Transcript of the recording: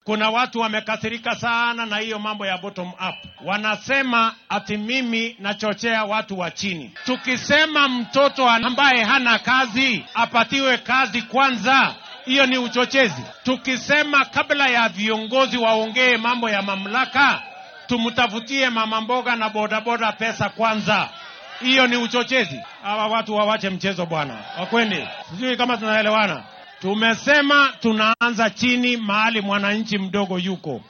Kuna watu wamekasirika sana na hiyo mambo ya bottom up, wanasema ati mimi nachochea watu wa chini. Tukisema mtoto ambaye hana kazi apatiwe kazi kwanza, hiyo ni uchochezi. Tukisema kabla ya viongozi waongee mambo ya mamlaka, tumtafutie mama mboga na bodaboda pesa kwanza, hiyo ni uchochezi. Hawa watu wawache mchezo bwana, wakwendi. Sijui kama tunaelewana. Tumesema tunaanza chini, mahali mwananchi mdogo yuko.